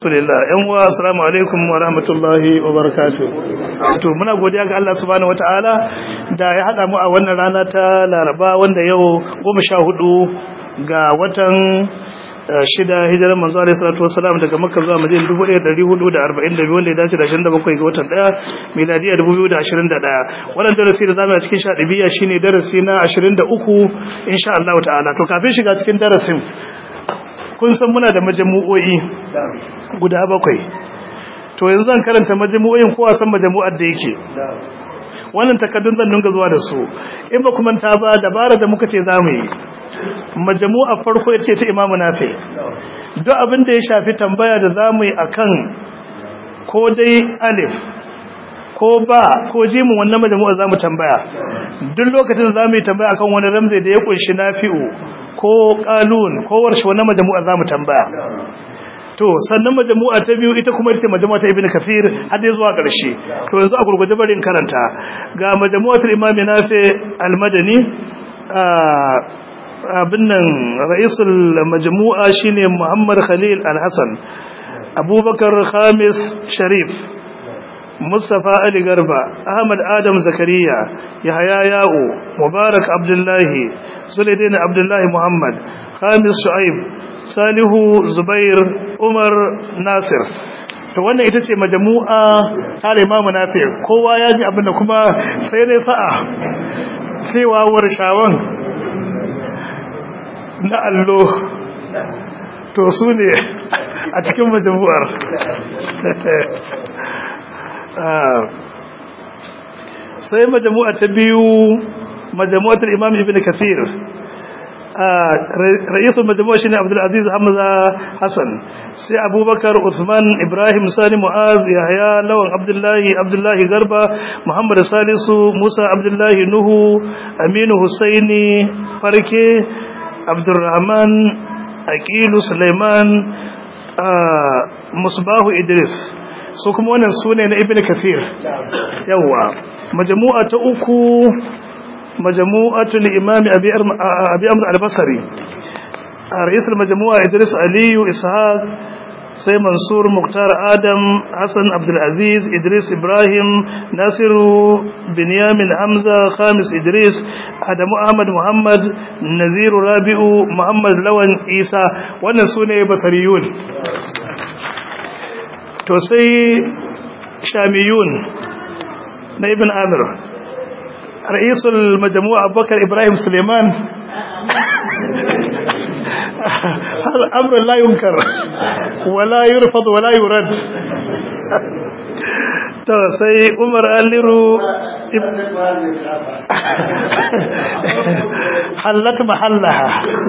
Alhamdulillah ƴan uwa assalamu alaikum wa rahmatullahi wa barakatuh to muna godiya ga Allah subhanahu wataala da ya hada mu a wannan rana ta Laraba wanda yau 14 ga watan shida hijirar manzo alaihi salatu wassalam daga Makka zuwa Madina 1442 wanda ya dace da 27 ga watan 1 miladiya 2021 wannan darasi da zamu yi cikin shadibiya shine darasi na 23 insha Allah ta'ala to kafin shiga cikin darasin kun san muna da majamu'o'i guda bakwai to yanzu zan karanta majamu'o'in kowa san majamu'ar da yake wannan takaddun zan dinga zuwa da su in ba kuma ta ba dabara da muka ce za mu yi majamu'ar farko ya ce ta imamu nafi duk abin da ya shafi tambaya da za mu yi a kan ko dai alif ko ba ko jimin wannan majamu'ar za mu tambaya duk lokacin da za mu yi tambaya akan wani ramzai da ya kunshi nafi'u ko kalun ko warshe wannan majamu'a zamu tambaya to sannan majamu'a ta biyu ita kuma ita majamu'a ta ibnu kafir har dai zuwa ƙarshe to yanzu a gurgurde barin karanta ga majamu'atul imam nafi al-madani abin nan ra'isul majmu'a shine muhammad khalil al-hasan abubakar khamis sharif مصطفى علي غربا احمد ادم زكريا يحيى ياو مبارك عبد الله زليدين عبد الله محمد خامس شعيب صالح زبير عمر ناصر to wannan ita ce majmu'a ta Imam Nafi kowa ya ji abinda kuma sai dai sa'a cewa warshawan na allo to su ne a cikin majmu'ar sai majamu'a ta biyu majamu'atul imam ibn kathir ra'isul majamu'a shine abdul aziz hamza hasan sai abubakar usman ibrahim sani muaz yahya lawan abdullahi abdullahi garba muhammad salisu musa abdullahi nuhu aminu husaini farke abdurrahman aqilu sulaiman musbahu idris su kuma wannan su ne na ibn kafir yawa majamu'a ta uku majamu'atul imami abi amr al-basri رئيس المجموعة إدريس علي إسحاق سي منصور مختار آدم حسن عبد العزيز إدريس إبراهيم ناصر بنيامين حمزة خامس إدريس آدم أحمد محمد نزير رابع محمد لون إيسى ونسوني بصريون to sai shamiyun na ibn amir ra'isul majmu'a abubakar ibrahim suleiman al'amr la yunkar wala yurfad wala yurad to sai umar aliru hallat mahallaha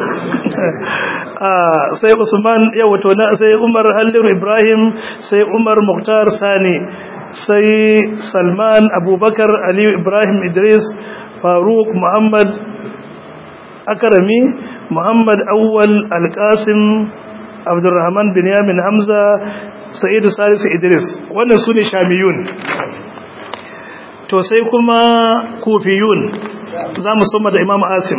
sai usman yawa to na sai umar aliru ibrahim sai umar muktar sani sai salman abubakar aliyu ibrahim idris faruk muhammad akarami muhammad awwal alkasim abdurrahman binyamin hamza sa'idu salisu idris wannan su ne shamiyun to sai kuma kufiyun za mu soma da imam asim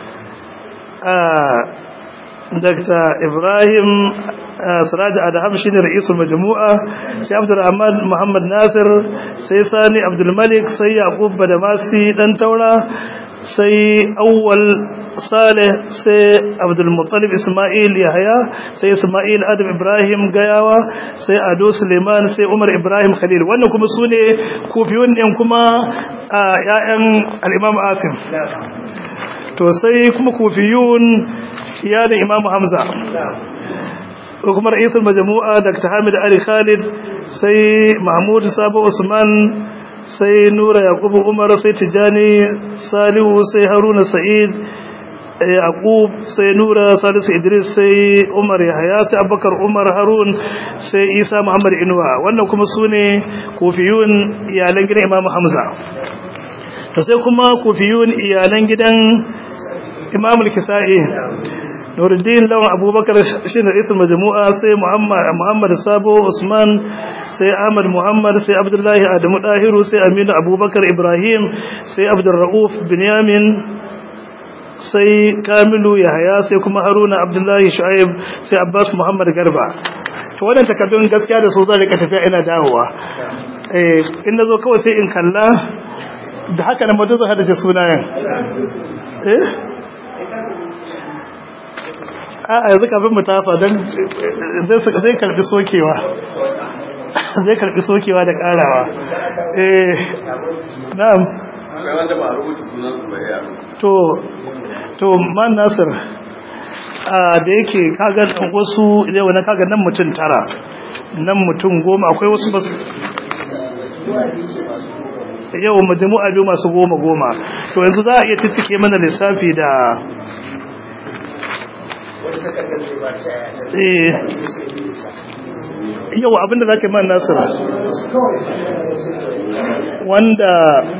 dr ibrahim siraj adham shine ra'isul majmu'a sai abdurrahman muhammad nasir sai sani abdulmalik sai yaqub badamasi dan taura sai awwal salih sai abdulmuttalib isma'il yahya sai isma'il adam ibrahim gayawa sai ado suleiman sai umar ibrahim khalil wannan kuma sune kufiyun din kuma ƴaƴan al-imam asim to sai kuma kufiyun ya da imam hamza ko kuma ra'isul majmu'a dr hamid ali khalid sai mahmud sabo usman sai nura yakubu umar sai tijani salihu sai haruna sa'id yaqub sai nura salisu idris sai umar yahya sai abubakar umar harun sai isa muhammad inuwa wannan kuma sune kufiyun iyalan gidan imamu hamza to sai kuma kufiyun iyalan gidan imamul kisa'i nuruddin lawan abubakar shi ne isin majmu'a sai muhammad sabo usman sai ahmad muhammad sai abdullahi adamu dahiru sai aminu abubakar ibrahim sai abdurra'uf binyamin sai kamilu yahaya sai kuma haruna abdullahi shu'aib sai abbas muhammad garba to wannan takardun gaskiya da su zan rika tafiya ina dawowa eh in nazo kawai sai in kalla da haka na mutu zan hada sunayen eh a yanzu kafin mu tafa don zai karbi sokewa zai karbi sokewa da karawa eh na'am to to man nasir a da yake kaga wasu yau na kaga nan mutum tara nan mutum goma akwai wasu basu yau majmu'a biyu masu goma goma to yanzu za a iya cittike mana lissafi da yau abinda za ka yi man nasir wanda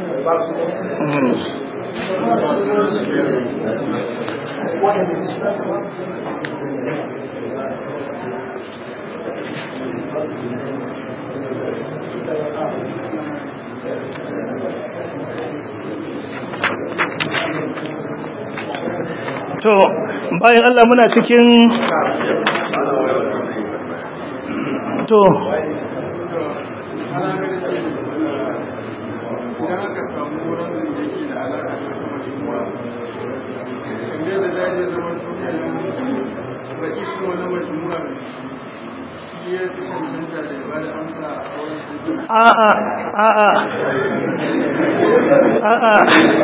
to bayan Allah muna cikin to a'a a'a a'a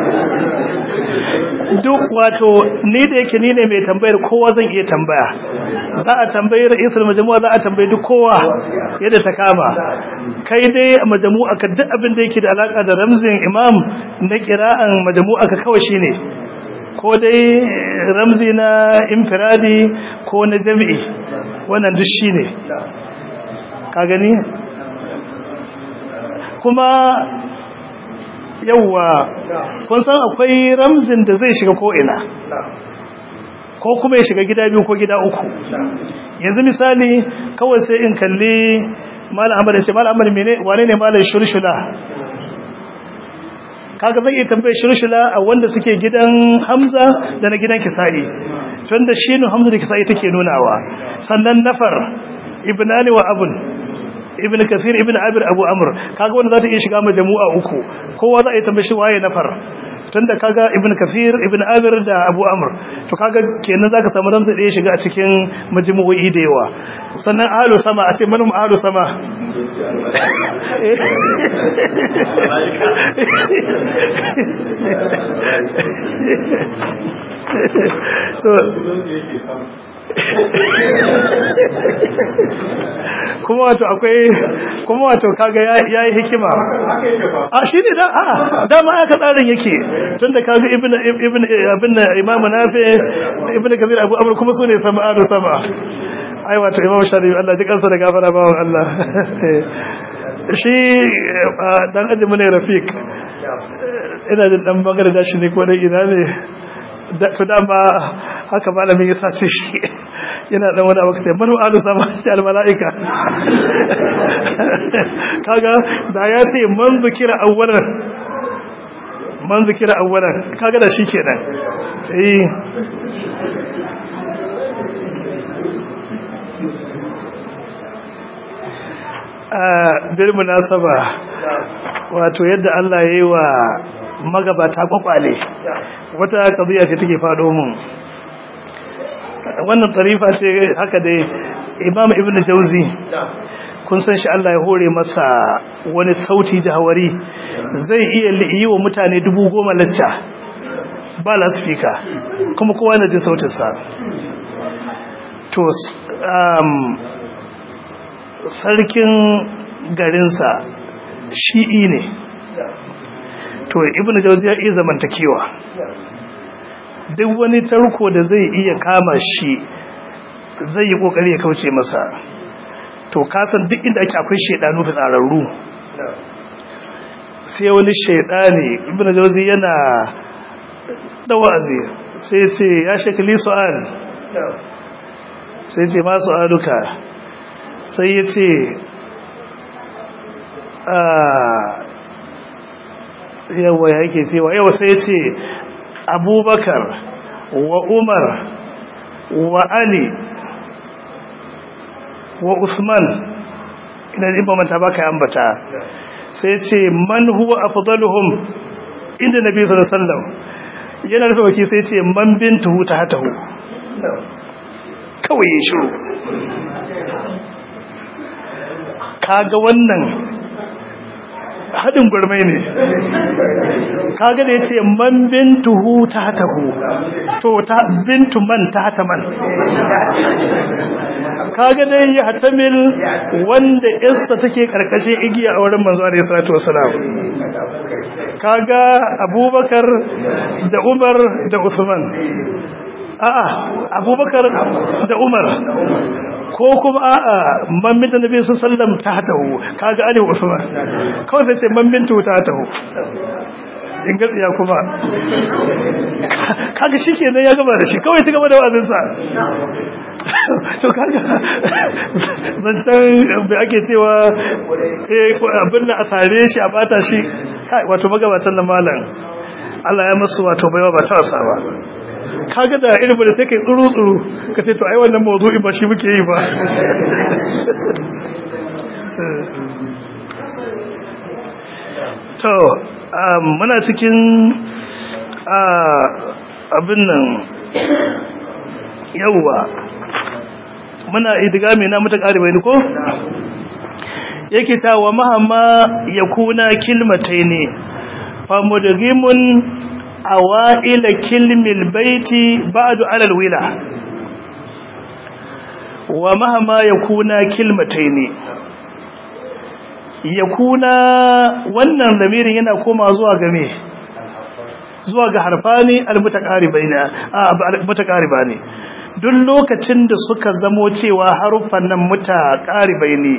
duk wato ni da yake ni ne mai tambayar kowa zan iya tambaya za a tambayi ra'isul majmu'a za a tambayi duk kowa yadda ta kama kai dai a majmu'a ka duk abin da yake da alaka da ramzin imam na kira'an majmu'a ka kawai shine ko dai ramzi na infiradi ko na jami'i wannan duk shine ka gani kuma yauwa kun san akwai ramzin da zai shiga ko'ina ko kuma ya shiga gida biyu ko gida uku yanzu misali kawai sai in kalli malam amur ce malam amur mene wane ne malam shurshula kaga zai iya tambaye shurshula a wanda suke gidan hamza da na gidan kisa'i tunda shi ne hamza da kisa'i take nunawa sannan nafar ibnani wa abun ibn kasir ibn abir abu amr kaga wanda za ta iya shiga majmu'a uku kowa za a yi tambashi waye nafar tunda kaga ibn kasir ibn abir da abu amr to kaga kenan zaka samu ramsa da ya shiga a cikin majmu'o'i da yawa sannan ahlu sama a ce manum ahlu sama kuma wato akwai kuma wato kaga yayi hikima a shine da a dama aka tsarin yake tunda kaga ibn ibn ibn imam nafi ibn kabir abu amr kuma sune sama'u sama ai wato imam shari'i Allah duk kansa da gafara bawon Allah shi dan ajimu ne rafiq ina jin dan bangare da shi ne ko dai ina ne to dama haka malamin ya sace shi yana dan wani abu sai manu alu sama shi al malaika kaga da ya ce man zikira awwalan man zikira awwalan kaga da shi kenan eh a bil munasaba wato yadda Allah yayi wa magabata kwakwale wata kabiya ce take fado mun wannan tarifa ce haka dai imam ibn jauzi kun san shi Allah ya hore masa wani sauti da hawari zai iya yi wa mutane dubu goma lacca ba lasfika kuma kowa na jin sautinsa to sarkin garinsa shi'i ne to ibn jauzi ya iya zamantakewa duk wani tarko da zai iya kama shi zai yi kokari ya kauce masa to kasan duk inda ake akwai shedanu fitsararru sai wani shedani ibn jauzi yana da wa'azi sai ce ya shekali su'al sai ce ma su'aluka sai ya ce yawa ya yake cewa yawa sai ya ce abubakar wa umar wa ali wa usman idan in ba manta baka ambata sai ce man huwa afdaluhum inda nabi sallallahu alaihi wasallam yana rufe baki sai ce man bintuhu tahtahu kawai ya shiru kaga wannan hadin gurmai ne kaga da yace man bintuhu tahtahu to ta bintu man tahta man kaga dai ya hatamil wanda yarsa take karkashin igiya a wurin manzo alaihi salatu wasalam kaga abubakar da umar da usman a'a abubakar da umar ko kuma a'a mammin da nabi sallam ta hatahu kaga ali usman kawai sai ce mammin tu ta hatahu in gatsiya kuma kaga shikenan ya gaba da shi kawai ta gaba da wa'azin sa to kaga zancen da ake cewa eh abin da a sare shi a bata shi wato magabatan da malam Allah ya masu wato baiwa ba ta wasa ba kaga da irin da sai kai tsuru tsuru ka ce to ai wannan mawdu'i ba shi muke yi ba to muna cikin abin nan yawwa muna idigami na muta ƙari bai ko yake ta wa mahamma ya kuna kilmatai ne famudgimun awa'ila kilmil baiti ba'du alal wila wa mahama yakuna kilmataini yakuna wannan lamirin yana koma zuwa ga me zuwa ga harfani almutaqaribaina almutaqaribani duk lokacin da suka zamo cewa haruffan nan mutaqaribaini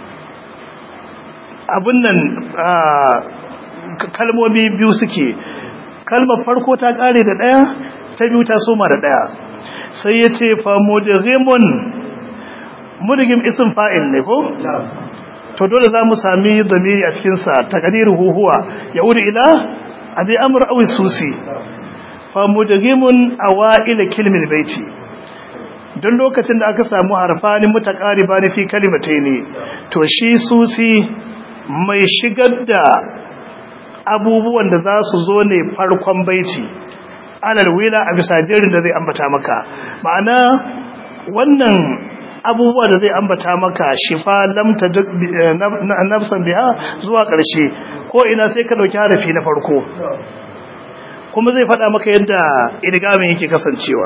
abun nan kalmomi biyu suke kalmar farko ta kare da daya ta biyu ta soma da daya sai ya ce fa mudghimun mudghim ism fa'il ne ko to dole za mu sami zamiri a cikin sa taqdiruhu huwa yaudu ila abi amr aw susi fa mudghimun awail kilmil baiti don lokacin da aka samu harfani mutaqaribani fi kalimataini to shi susi mai shigar da abubuwan da za su zo ne farkon baiti alal wila a bisa jerin da zai ambata maka ma'ana wannan abubuwa da zai ambata maka shifa lamta nafsan biha zuwa ƙarshe ko ina sai ka dauki harafi na farko kuma zai faɗa maka yadda idgamin yake kasancewa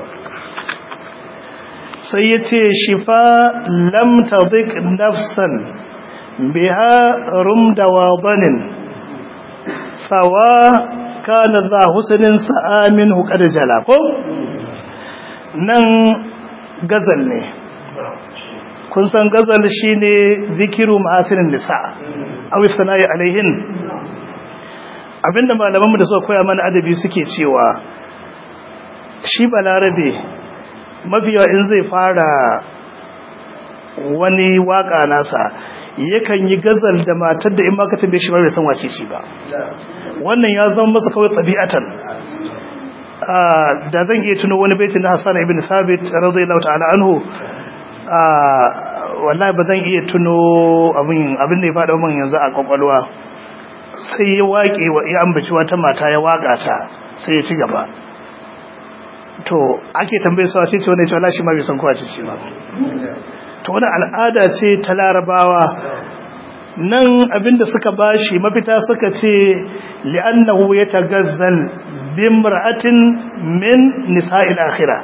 sai ya ce shifa lamta zik nafsan biha rumda wadanin sawa kana za husnin sa'amin hukar jala ko nan gazal ne kun san gazal shine zikiru ma'asirin nisa aw sana'i alaihin abinda malaman da suka koya mana adabi suke cewa shi balarabe mafiya in zai fara wani waka nasa yakan yi gazal da matar da in ma ka tambaye shi ba bai san wace ce ba wannan ya zama masa kawai tabi'atan da zan iya tuno wani baiti na Hassan ibn Sabit radiyallahu ta'ala anhu wallahi ba zan iya tuno abin abin da ya faɗa min yanzu a kwakwalwa sai ya waƙe ya ambaci wata mata ya waƙa ta sai ya ci gaba to ake tambaye su sai ce wannan ce wallahi shi ma bai san kowa ce ce ba to wani al'ada ce ta larabawa nan abinda suka bashi mafita suka ce li'annahu yatagazzal bimra'atin min nisa'il akhirah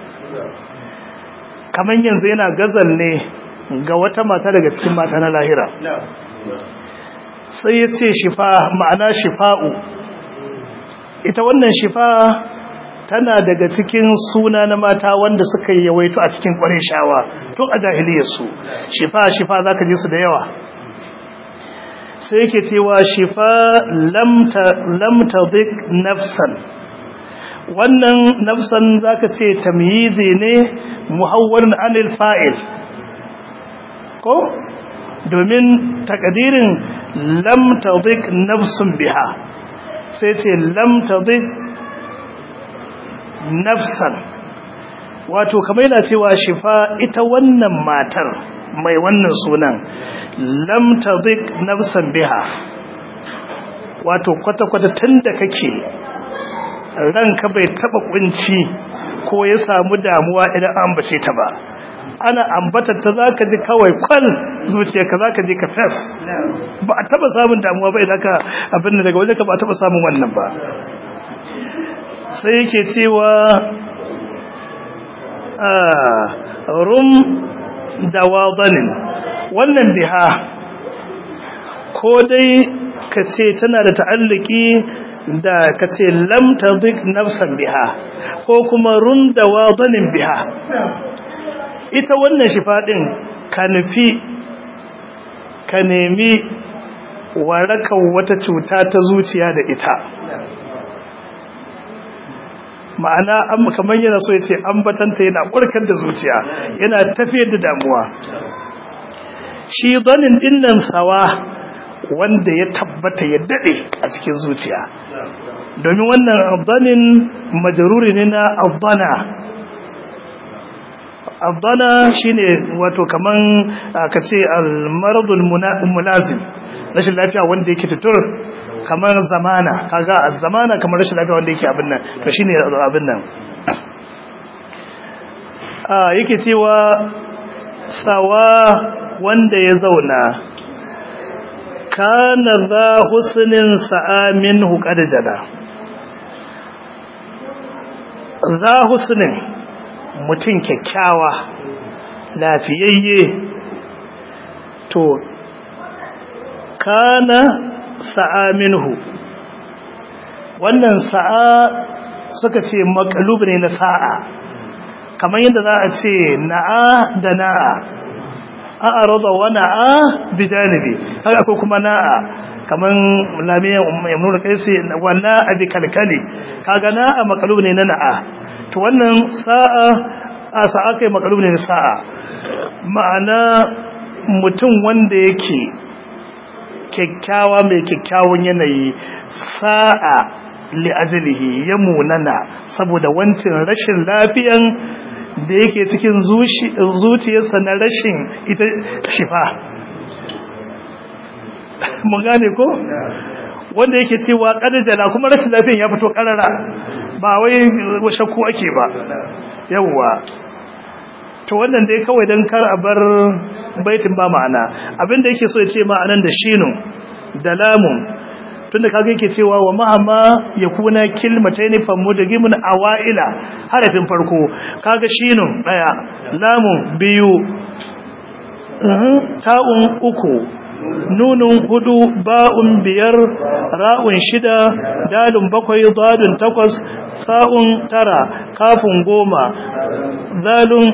kaman yanzu yana gazal ne ga wata mata daga cikin mata na lahira sai ya ce shifa ma'ana shifa'u ita wannan shifa tana daga cikin suna na mata wanda suka yawaito a cikin shawa tun a jahiliyarsu shifa shifa za ka ji su da yawa sai yake cewa shifa lamta zik nafsan wannan nafsan za ka ce tamyizi ne muhawwarin anil fa'il ko domin takadirin lamta zik nafsun biha sai ce lamta zik nafsan wato kamar yana cewa shifa ita wannan matar mai wannan sunan lam tadhiq nafsan biha wato kwata-kwata tunda kake ranka bai taba kunci ko ya samu damuwa idan an bace ta ba ana ambatar ta zaka ji kawai kwal zuciyarka zaka ji ka fes ba a taba samun damuwa ba idan ka abin da daga wajen ka ba a taba samun wannan ba sai yake cewa rum da wadanin wannan biha ko dai ka ce tana da ta'alliki da ka ce lam tadik nafsan biha ko kuma rum da wadanin biha ita wannan shifa din ka nufi ka nemi warakan wata cuta ta zuciya da ita ma'ana an kamar yana so ya ce ambatanta yana ƙwarkar da zuciya yana tafiyar da damuwa shi zanin dinnan sawa wanda ya tabbata ya daɗe a cikin zuciya domin wannan zanin majaruri ne na abdana abdana shine wato kaman ka ce almaradul mulazim rashin lafiya wanda yake tutur kamar zamana kaga a zamana kamar rashin lafiya wanda yake abin nan to shine abin nan a yake cewa sawa wanda ya zauna kana za husnin sa'a minhu qad jada za husnin mutum kyakkyawa lafiyayye to kana sa'a minhu wannan sa'a suka ce makalub ne na sa'a kamar yadda za a ce na'a da na'a a'a rada wa na'a bi janibi haka akwai kuma na'a kamar lamiyan yamnuna kaisi wa na'a bi kalkali kaga na'a makalub ne na na'a to wannan sa'a a sa'a kai makalub ne na sa'a ma'ana mutum wanda yake kyakkyawa mai kyakkyawan yanayi sa'a li'ajalihi ya munana saboda wancin rashin lafiyan da yake cikin zuciyarsa na rashin ita shifa mun gane ko wanda yake cewa kadajala kuma rashin lafiyan ya fito karara ba wai shakku ake ba yawwa to wannan dai kawai don kar a bar baitin ba ma'ana abinda yake so ya ce ma'anan da shinu da lamun tunda kaga yake cewa wa ma'ama yakuna kilmatayn famudgimun awaila harafin farko kaga shinun daya lamun biyu ta'un uku nunun hudu ba'un biyar ra'un shida dalun bakwai dadun takwas sa'un tara kafun goma zalun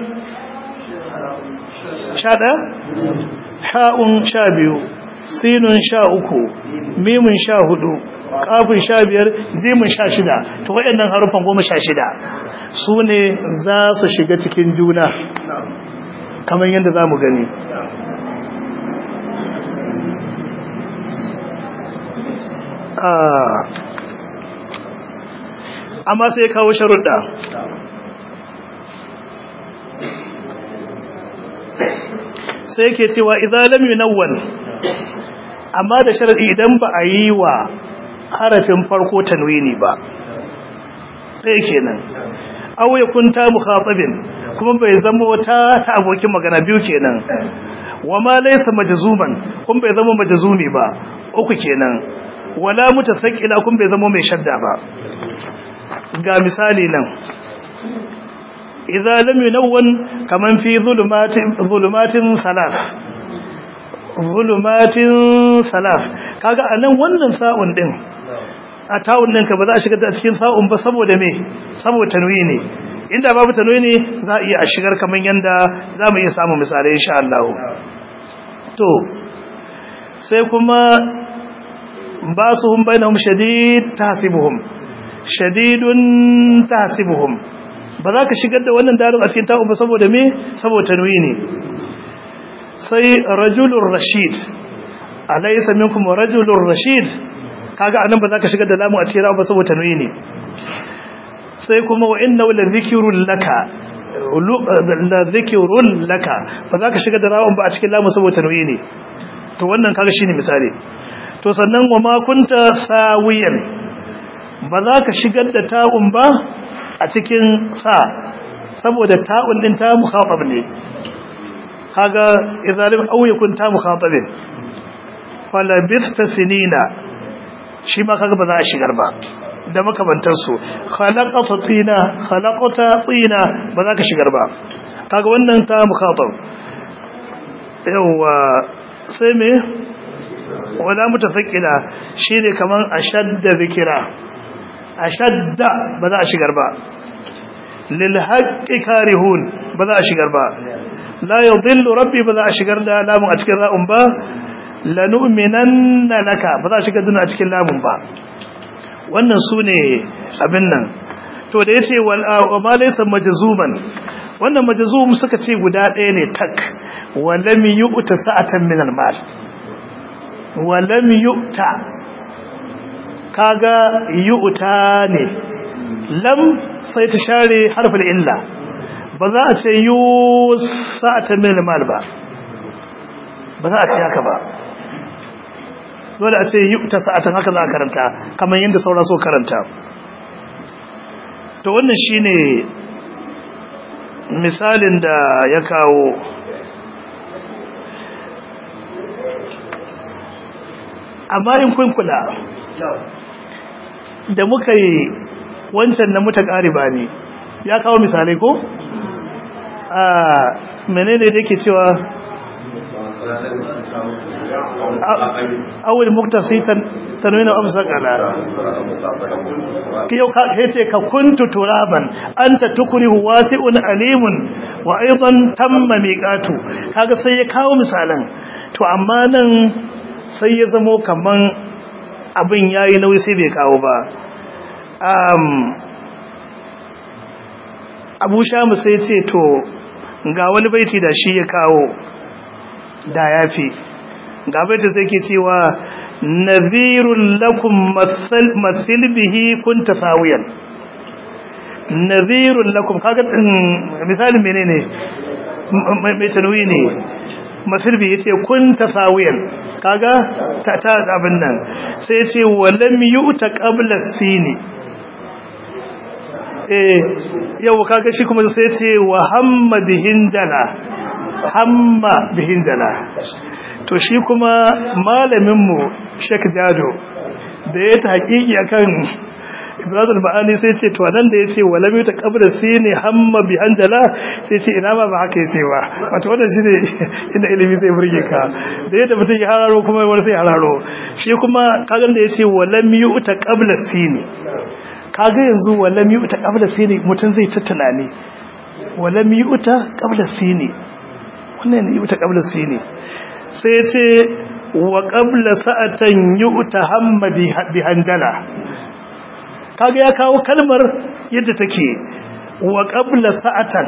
sha ɗaya ha'un sha biyu sinun sha uku mimun sha hudu kafin sha biyar zimin sha shida ta waɗannan harufan goma sha shida su ne za su shiga cikin juna kamar yadda za mu gani amma sai kawo sharuɗa sai ke cewa idan lam yunawwan amma da sharadi idan ba a yi wa harafin farko tanwini ba sai kenan aw yakun ta mukhatabin kuma bai zama wata ta abokin magana biyu kenan wama laysa majzuman kuma bai zama majzumi ba uku kenan wala mutasaqqila kuma bai zama mai shadda ba ga misali nan idza lam yunawwan kaman fi zulumatin zulumatin salas zulumatin salas kaga anan wannan sa'un din a tawun ɗinka ba za a shigar da cikin sa'un ba saboda me saboda tanwini inda babu tanwini za a iya a shigar kamar yanda za mu iya samun misalai insha Allah to sai kuma ba su hun bainahum shadid tahsibuhum shadidun tahsibuhum ba za ka shigar da wannan dalil a cikin ta'un ba saboda me saboda tanwini sai rajulur rashid alaysa minkum rajulur rashid kaga anan ba za ka shigar da lamu a cikin ba saboda tanwini sai kuma wa inna la dhikrun laka la dhikrun laka ba za ka shiga da rawun ba a cikin lamu saboda tanwi ne to wannan kaga shine misali to sannan wa ma kunta sawiyan ba za ka shigar da ta'un ba a cikin sa saboda ta'un din ta mukhatab ne kaga izalim aw yakun ta mukhatabin fala bista sinina shi ma kaga ba za a shigar ba da makamantar su khalaqata tina khalaqata tina ba za ka shigar ba kaga wannan ta mukhatab yawa sai me wala mutafakkila shine kaman ashadda zikira ashadda ba za a shigar ba lil haqqi karihun ba za a shigar ba la yudillu rabbi ba za a shigar da lamun a cikin ra'un ba lanu'minanna laka ba za a shigar duna a cikin lamun ba wannan sune abin nan to da yace wal ma laysa majzuman wannan majzum suka ce guda ɗaya ne tak walam yu'ta sa'atan min al mal walam yu'ta kaga yu'ta ne lam sai ta share harfin illa ba za a ce yu sa'atan min al mal ba ba za a ce haka ba dole a ce yu'ta sa'atan haka za a karanta kamar yadda sauran so karanta to wannan shine misalin da ya kawo amma in kun kula da muka yi wancan na muta ƙariba ne ya kawo misalai ko? a menene da yake cewa awul muktasitan tanwina amsa kala kiyo ka yace ka kuntu turaban anta tukrihu wasi'un alimun wa aidan tamma miqatu kaga sai ya kawo misalan to amma nan sai ya zamo kaman abin yayi nauyi sai bai kawo ba um Abu Shamu sai ya ce to ga wani baiti da shi ya kawo da yafi ga baiti sai ke cewa nadhirun lakum mathil bihi kunta sawiyan nadhirun lakum kaga misalin menene mai tanwi ne mathil bihi yace kunta sawiyan kaga ta ta abin nan sai yace walam yu'ta qabla sini eh yau kaga shi kuma sai yace wa hamma bihin jala hamma bihin jala to shi kuma malaminmu Sheikh Jado da ya ta hakiki akan Ibrahim Ma'ani sai ce to nan da yace wala bi ta qabra sini hamma bi hanjala sai ce ina ma ba haka yace ba wato wannan shine inda ilimi zai burge ka da yadda mutum ya hararo kuma wani sai hararo shi kuma kaga da yace wala mi yuta qabla sini kaga yanzu wala mi yuta qabla sini mutum zai ta tunani wala mi yuta qabla sini wannan ne yuta qabla sini sai ya ce wa ƙabla sa'atan yi uta hamma bi hanjala kaga ya kawo kalmar yadda take wa ƙabla sa'atan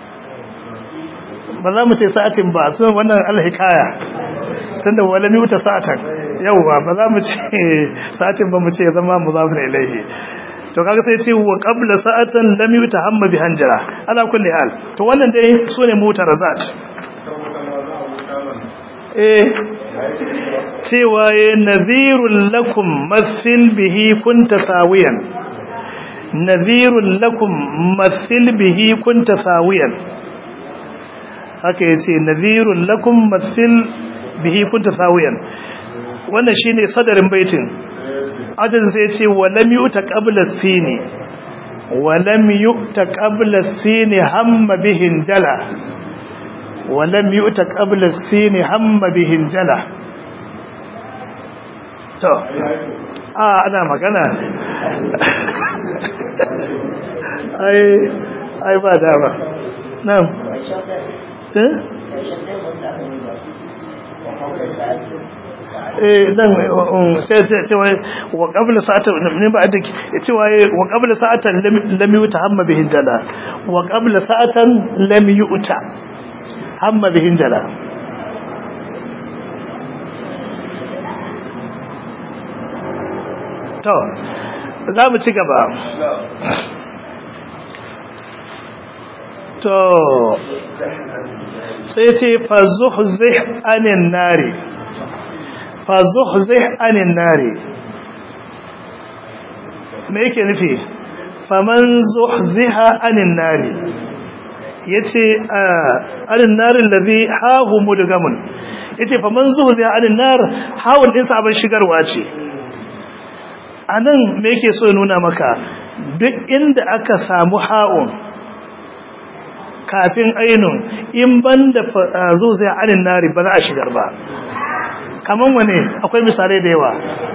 ba za mu ce sa'atin ba sun wannan alhikaya tun da wala uta sa'atan yauwa ba za mu ce sa'atin ba mu ce zama mu za mu ilaihi to kaga sai ce wa ƙabla sa'atan lam yuta hamma bi hanjala ala kulli hal to wannan dai su ne mutarazat eh cewa ya nazirun lakum mathil bihi kunta sawiyan nazirun lakum mathil bihi kunta sawiyan haka yace nazirun lakum mathil bihi kunta sawiyan wannan shine sadarin baitin ajin sai yace walam yu'ta qabla sini walam yu'ta qabla sini hamma bihin jala ولم يؤت قبل السين هم بهن جلا to a ana magana ai ai ba dama na'am eh eh dan sai sai ce wai wa qabla sa'atan ne ba da ce wai wa qabla sa'atan lam yuta hamma bihin jala wa qabla sa'atan lam yuta hamma bihin jala to za mu ci gaba to sai ce fazuhzih anin nari fazuhzih anin nari me yake nufi faman zuhziha anin nari yace anin narin ladhi hahu mudgamun yace faman zuhziha anin nar hawun din sabon shigarwa ce anan me yake so ya nuna maka duk inda aka samu ha'un kafin ainun in banda zuhziha anin nari ba za a shigar ba kaman wane akwai misalai da yawa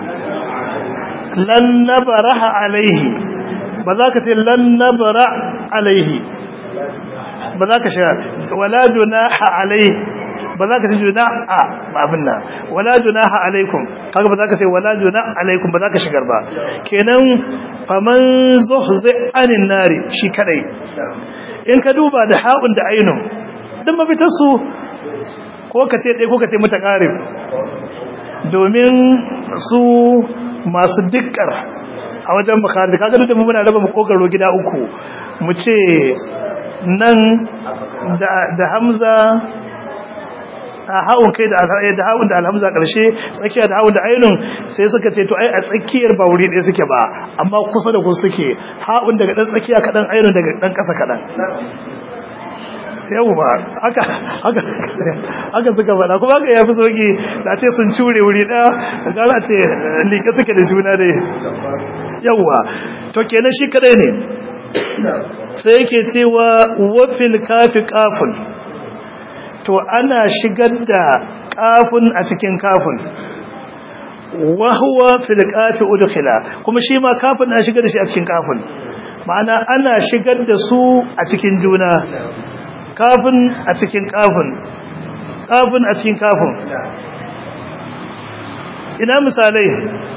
lan nabaraha alaihi ba za ka ce lan nabara alaihi ba za ka shiga wala junaha alaihi ba za ka ce junaha abin nan wala junaha alaikum kaga ba za ka ce wala junaha alaikum ba za ka shigar ba kenan faman zuhzi anin nari shi kadai in ka duba da ha'un da ainun dan mafitar su ko ka ce dai ko ka ce mutaqarib domin su masu dikkar a wajen makaranta kaga duk da muna raba makogaro gida uku mu ce nan da hamza a haun kai da da haun da alhamza karshe tsakiya da haun da ainun sai suka ce to ai a tsakiyar ba wuri ɗaya suke ba amma kusa da kusa suke haun daga dan tsakiya kadan ainun daga dan ƙasa kadan yawwa haka haka haka suka faɗa kuma haka yafi sauki da ce sun cure wuri ɗaya gara ce liƙe suke da juna dai yawwa to kenan shi kadai ne sai yake cewa wafil kafi kafin to ana shigar da kafin a cikin kafin wahuwa fil kafi udkhila kuma shi ma kafin ana shigar da shi a cikin kafin ma'ana ana shigar da su a cikin juna kafin a cikin kafin kafin a cikin kafin ina misalai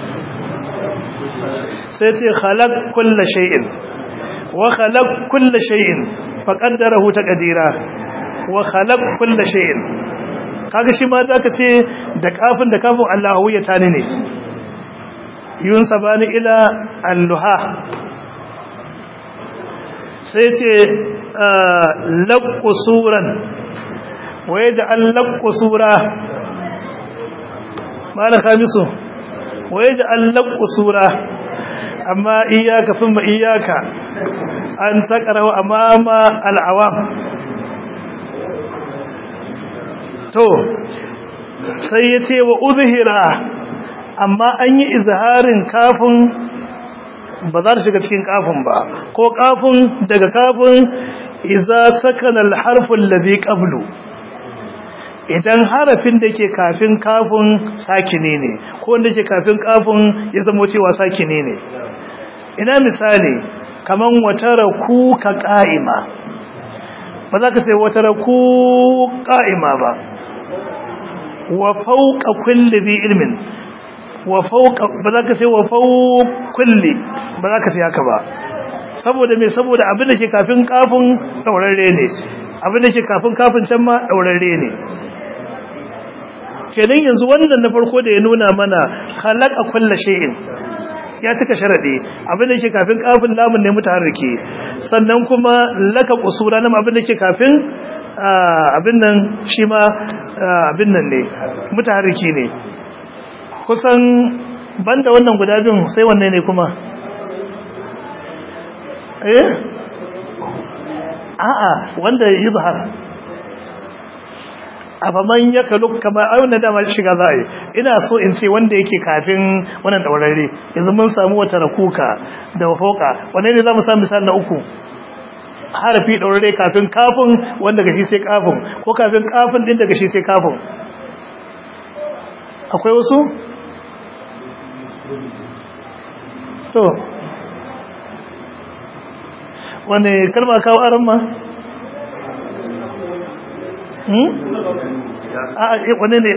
sai ce khalaq kulla shay'in wa khalaq kulla shay'in faqaddarahu taqdira wa khalaq kulla shay'in kaga shi ma zaka ce da kafin da kafin Allahu ya tani ne yun sabani ila alluha sai ce laqqu suran wa yaj'al laqqu sura mala khamisu wa yaj'al laqqu sura amma iyaka thumma iyaka an taqrahu amama al'awam to sai yace wa uzhira amma an yi izharin kafin ba za ta shiga cikin kafin ba ko kafin daga kafin iza sakana al-harfu alladhi qablu idan harafin da ke kafin kafin sakine ne ko wanda ke kafin kafin ya zama cewa sakine ne ina misali kaman watara ku ka qa'ima ba za ka sai watara ku qa'ima ba wa fawqa kulli bi ilmin wa fawqa ba za ka sai wa fawqa kulli ba za ka sai haka ba saboda me saboda abin da ke kafin kafin daurarre ne abin da ke kafin kafin can ma daurarre ne kenan yanzu wannan na farko da ya nuna mana khalaqa kulli shay'in ya cika sharadi abin da ke kafin kafin lamun ne mutaharriki sannan kuma laka qusura nan abin da ke kafin abin nan shi ma abin nan ne mutaharriki ne kusan banda wannan guda biyun sai wanne ne kuma eh a'a wanda yuzhar afaman ya kalu kamar ayyuna dama shiga za a yi ina so in ce wanda yake kafin wannan daurare yanzu mun samu wata rakuka da foka wanne ne za mu samu misali na uku harafi daurare kafin kafin wanda gashi sai kafin ko kafin kafin din daga shi sai kafin akwai wasu to wane kalma kawo aran ma wane ne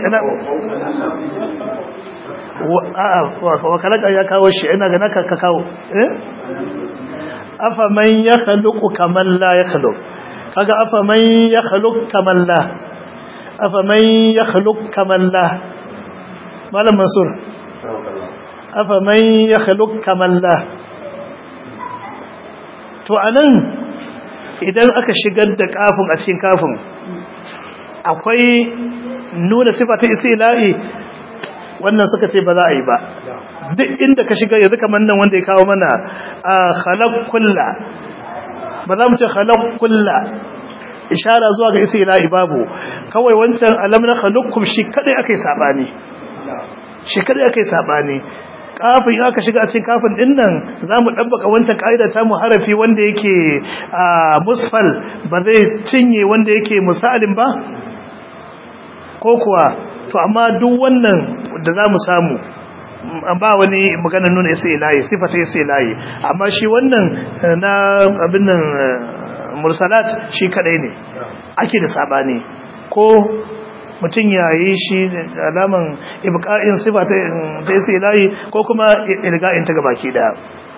wa kalaka ya kawo shi ina ga naka ka kawo eh afa man ya khaluqu kaman la ya khaluq kaga afa man ya khaluq kaman la afa man ya khaluq kaman la malam mansur afa man ya khaluq kaman la to anan idan aka shigar da kafin a cikin kafin akwai nuna sifa ta istila'i wannan suka ce ba za a yi ba duk inda ka shiga yanzu kamar nan wanda ya kawo mana a khalaq kulla ba za mu ce khalaq kulla ishara zuwa ga istila'i babu kawai wancan alam na khaluqkum shi kadai akai sabani shi kadai akai sabani kafin aka shiga a cikin kafin din nan za mu ɗabbaka wancan ƙa'ida ta mu harafi wanda yake a musfal ba zai cinye wanda yake musalin ba ko kuwa to amma duk wannan da za mu samu ba wani magana nuna isa ilahi sifata isa ilahi amma shi wannan na abin nan mursalat shi kadai ne ake da sabani ko mutum ya yi shi alaman ibqa'in sifa ta isa ilahi ko kuma ilga'in ta gabaki daya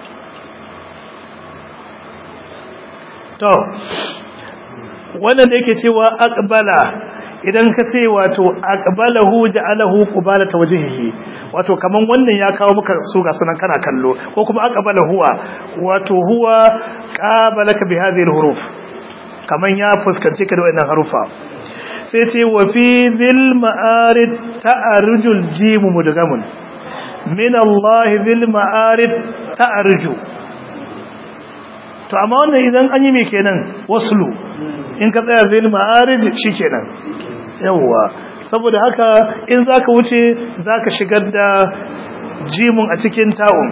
to wannan da yake cewa aqbala idan ka ce wato aqbalahu ja'alahu qubalata wajhihi wato kaman wannan ya kawo maka su ga sunan kana kallo ko kuma aqbala huwa wato huwa qabalaka bi hadhihi alhuruf kaman ya fuskanci ka da wannan harufa sai ce wa fi dhil ma'arid ta'arujul jim mudgamun min Allah dhil ma'arid ta'arju to amma wannan idan an yi me kenan waslu in ka tsaya dhil ma'arij shikenan yawwa saboda haka in zaka wuce zaka shigar da jimun a cikin ta'un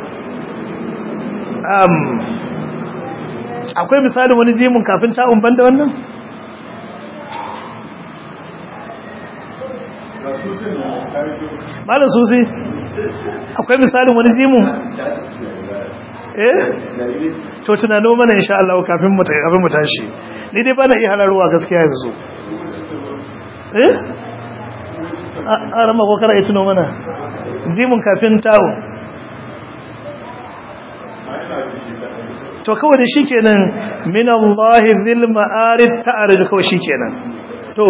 um akwai misalin wani jimun kafin ta'un banda wannan malam susi akwai misalin wani jimun eh to tunano mana insha Allah kafin mu kafin mu tashi ni dai bana iya halarwa gaskiya yanzu eh a rama ko kara tuno mana jimun kafin tawo to kawai da shikenan min Allah dhil ma'arid ta'arij kawai shikenan to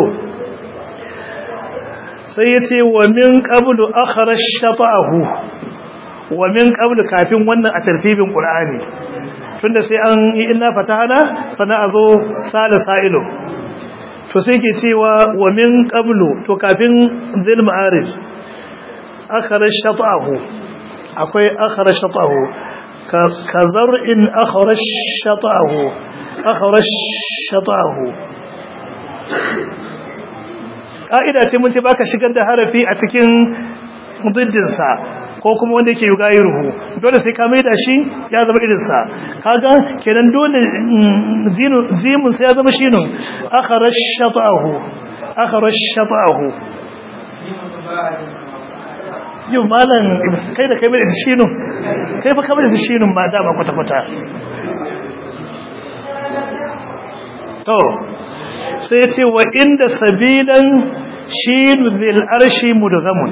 sai yace wa min qablu akhara shata'ahu wa min qablu kafin wannan a tartibin qur'ani tunda sai an yi inna fatahana sana azo sala sa'ilu to sai ke cewa wa min qablu to kafin zil ma'arij akhara shata'ahu akwai akhara shata'ahu ka zar'in akhara shata'ahu akhara shata'ahu ka'ida ce mun ce baka shigar da harafi a cikin diddinsa ko kuma wanda yake yugayiruhu dole sai ka maida shi ya zama irinsa kaga kenan dole zimun sai ya zama shinun akharash shata'ahu akharash shata'ahu yau malam kai da kai mai da shinun kai fa kamar da shinun ba dama kwata kwata to sai ya ce wa inda sabilan shinu zil arshi mudghamun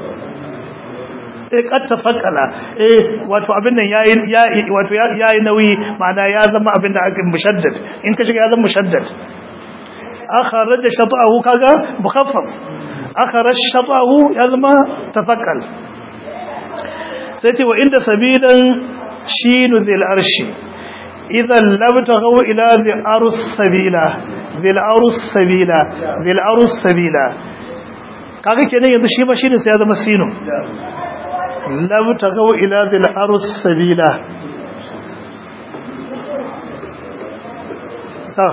eh kad tafakala eh wato abin nan yayi yayi wato yayi nauyi ma'ana ya zama abin da aka mushaddad in ka shiga ya zama mushaddad akhraj shata'ahu kaga mukhaffaf akhraj shata'ahu ya zama tafakkal sai ce wa inda sabilan shinu dhil arshi idan lam taghaw ila dhil arus sabila dhil arus sabila dhil arus sabila kaga kenan yanzu shi ba shine sai ya zama sinu lam tagaw ila dhil arus sabila to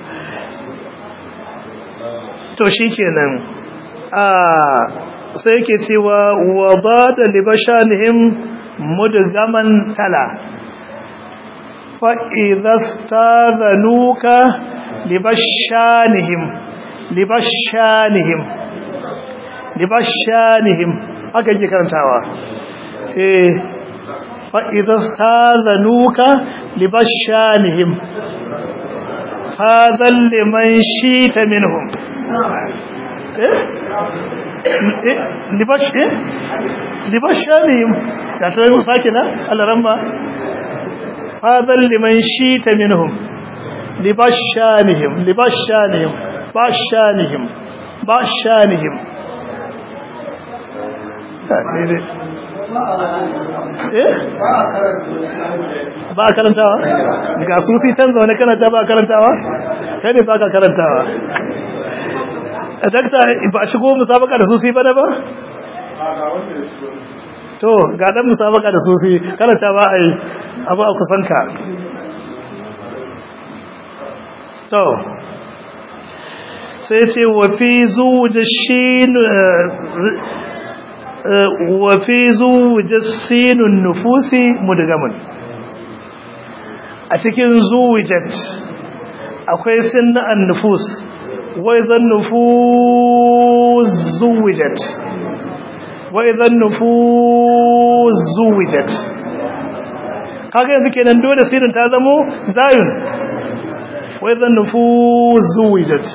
to shikenan ah sai yake cewa wadada libashanihim mudgaman tala fa idza stadhanuka libashanihim libashanihim libashanihim haka yake karantawa eh fa idza stazanuka libashanihim hadha liman shita minhum eh libash eh libashanihim da ta yi sake na alaramma hadha liman shita minhum libashanihim libashanihim bashanihim bashanihim ba a karantawa ga susi tan zaune kana ta ba a karantawa kai ne ba ka karantawa a dakta ba a shigo musabaka da susi ba da ba to ga dan musabaka da susi karanta ba a yi abu a kusanka to sai ce wafi zuwa shi wafi zuwa sinun nufusi mudgamun a cikin zuwijat akwai sinna'an nufus wai zan nufus zuwijat wai zan nufus zuwijat kaga yanzu kenan dole sinin ta zamo zayun wai zan nufus zuwijat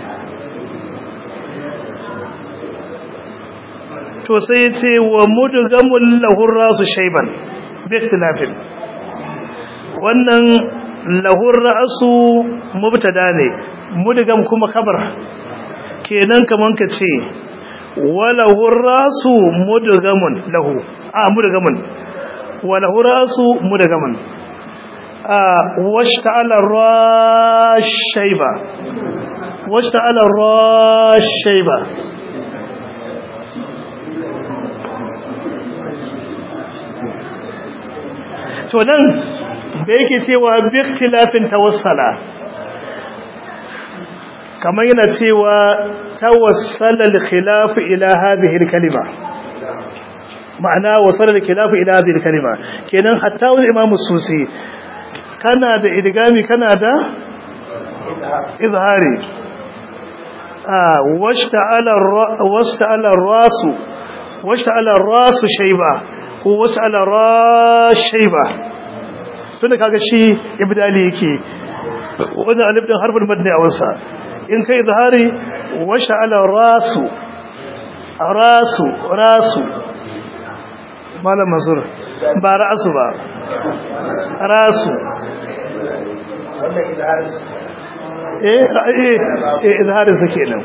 to sai ce wa mudgamul lahur rasu shayban bikhtilafin wannan lahur rasu mubtada ne mudgam kuma kabar kenan kaman ka ce walahur rasu mudgamun lahu a mudgamun walahu rasu mudgamun a washta'ala rashayba washta'ala rashayba to nan da yake cewa biktilafin tawassala kamar yana cewa tawassala al-khilaf ila hadhihi al-kalima ma'ana wasala al-khilaf ila hadhihi al-kalima kenan hatta wani imamu susi kana da idgami kana da izhari ah washta'ala washta'ala rasu washta'ala rasu shayba ko wasu alara shaiba tunda kaga shi ibdali yake wannan alif din harfin madni a wasa in kai zahari washa ala rasu rasu rasu malam mazur ba ra'su ba rasu wannan izharin eh eh eh izharin sa kenan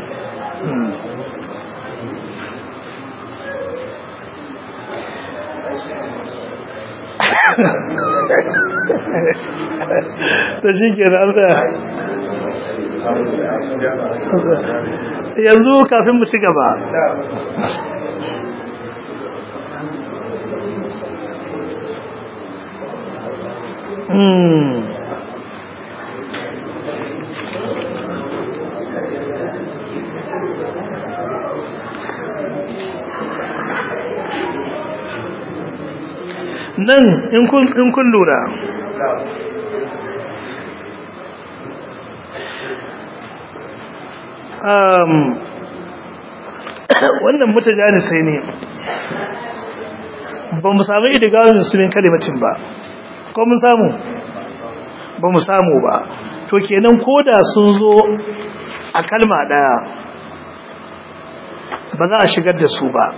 ta shi ke da yanzu kafin mu ci gaba nan in kun lura wannan mutajani sai ne ba mu samu idigawin sunan kalimacin ba ko mun samu ba mu samu ba to kenan koda sun zo a kalma daya ba za a shigar da su ba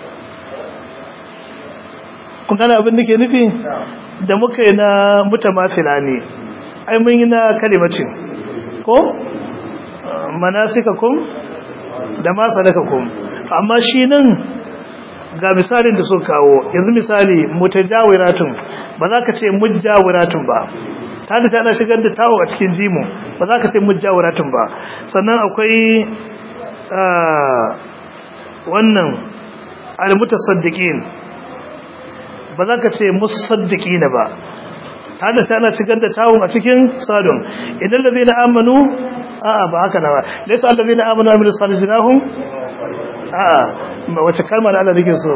kun gane abin da ke nufi da muka yi na mutamafila ne ai mun yi na kalimacin ko manasikakum da ma sadakakum amma shi nan ga misalin da suka kawo yanzu misali mutajawiratun ba za ka ce mujawiratun ba ta da tana shigar da tawo a cikin jimu ba za ka ce mujawiratun ba sannan akwai wannan almutasaddiqin ba za ka ce musaddiqina ba ta da tana shigar da tawon a cikin sadon idan da zai na amanu a'a ba haka na ba laisa allazi na amanu amilu salihahum a'a ma wace kalma da Allah nake so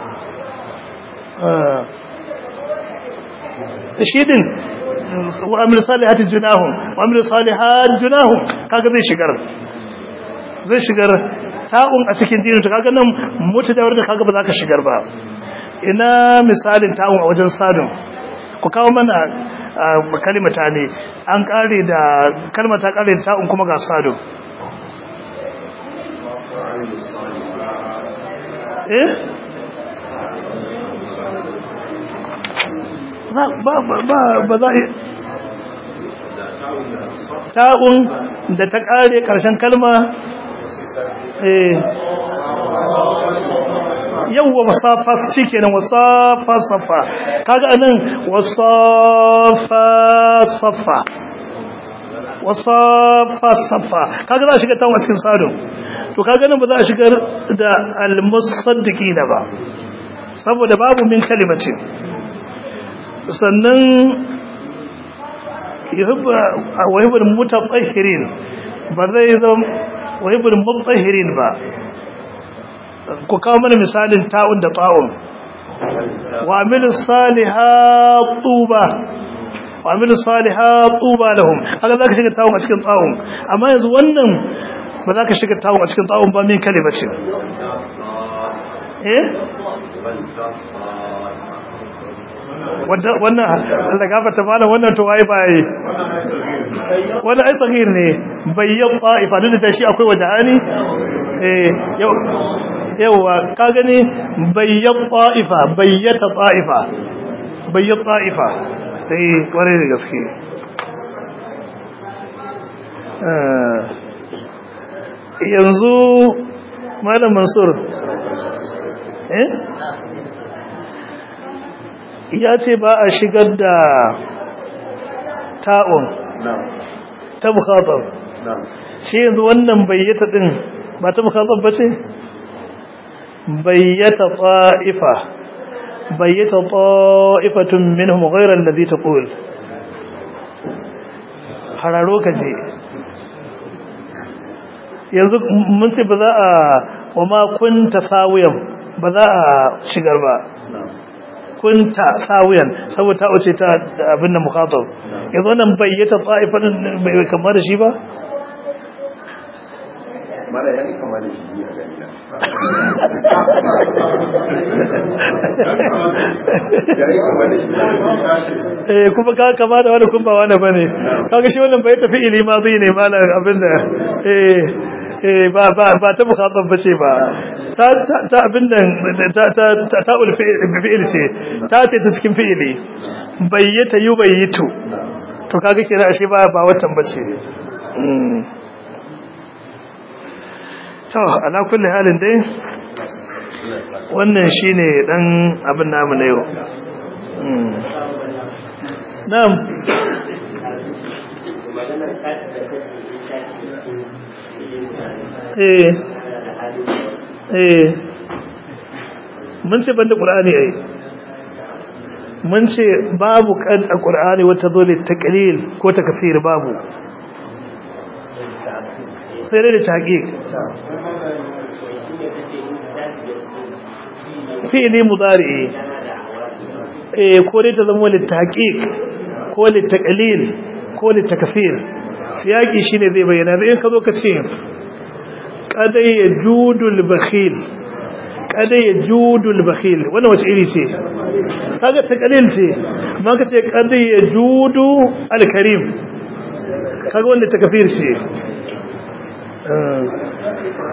shi din wa amilu salihati junahum wa amilu salihat junahum kaga zai shigar zai shigar ta'un a cikin dinin to kaga nan mutadawar da kaga ba za ka shigar ba ina misalin ta'un a wajen sadon ku kawo mana kalimata ne an kare da kalmata kare da ta'un kuma ga sado eh ba ba ba ba za ta'un da ta kare karshen kalma eh yawwa wasafa shikenan wasafa safa kaga anan wasafa safa wasafa safa kaga za a shiga tawon a cikin sadun to kaga nan ba za a shigar da almusaddiqina ba saboda babu min kalimatin sannan wahibul mutatahhirin ba zai zama wahibul mutatahhirin ba ku kawo mana misalin ta'un da ta'un wa amilu salihat tuba wa amilu salihat tuba lahum haka zaka shiga ta'un a cikin ta'un amma yanzu wannan ba za ka shiga ta'un a cikin ta'un ba min kalimatin eh wannan da gafata malam wannan to waye baye wannan ai tsagir ne bayyan ta'ifa duk da shi akwai wajahani eh yau yawa ka gani bayyan ta'ifa bayyata ta'ifa bayyan ta'ifa sai ware da gaske yanzu malam mansur eh ya ce ba a shigar da ta'un ta bukatar shi yanzu wannan bayyata din ba ta bukatar ba ce bayyata ta'ifa bayyata ta'ifatun minhum ghayra alladhi taqul hararo ka je yanzu mun ce ba za a wa ma kunta sawiyan ba za a shigar ba kunta sawiyan saboda ta wuce ta abin da mukhatab yanzu wannan bayyata ta'ifan bai kamar da shi ba mala ya ni kamar da shi a gani na ya ni kamar da shi eh kuma ka kama da wani kun ba wani bane kaga shi wannan bai tafi ili ma zai ne malam abin da eh eh ba ba ba ta mukhatab bace ba ta ta abin nan ta ta ta ta fi'il ce ta ce ta cikin fi'ili bayyata yubayyitu to kaga kira ashe ba ba watan bace to ala kulli halin dai wannan shine dan abin namu na yau na'am eh eh mun ce banda qur'ani ai mun ce babu kan qur'ani wata dole taqlil ko takfir babu sai dai da tahqiq fi'li mudari eh ko dai ta zama lit tahqiq ko lit taqlil ko lit takfir siyaki shine zai bayyana in ka zo ka ce kada ya judul bakhil kada ya judul bakhil wannan wace iri ce kaga taqlil ce amma ka ce kada ya judu alkarim kaga wanda takfir ce